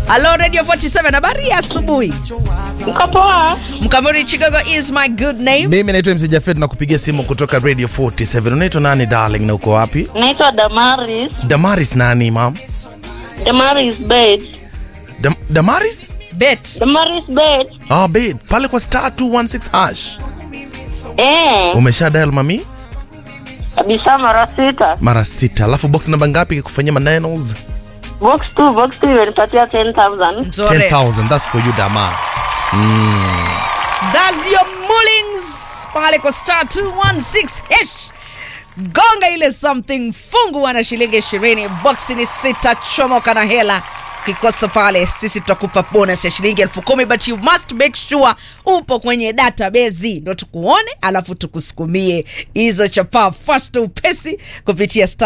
Halo Radio 47, habari ya asubuhi. Niko poa. Mkamuri Chicago is my good name. Mimi naitwa MC Jafet na kupigia simu kutoka Radio 47. Unaitwa nani darling na uko wapi? Naitwa Damaris. Damaris nani mam? Damaris Bed. Dam Damaris? Bet. Damaris Bed. Ah, babe, pale kwa star 216 hash. Eh, Umesha dial mami? kabisa mara sita. Mara sita. Alafu box namba ngapi ikikufanyia manenos? Box 2, box 2 imenipatia 10,000. Nzore. 10,000. That's for you Dama. That's your mullings. Pale kwa star 216 hash. Gonga ile something fungu wana shilingi 20. Box ni sita chomoka na hela. Ukikosa pale sisi tutakupa bonus ya shilingi elfu kumi but you must make sure upo kwenye database ndo tukuone alafu tukusukumie hizo chapaa fast upesi kupitia star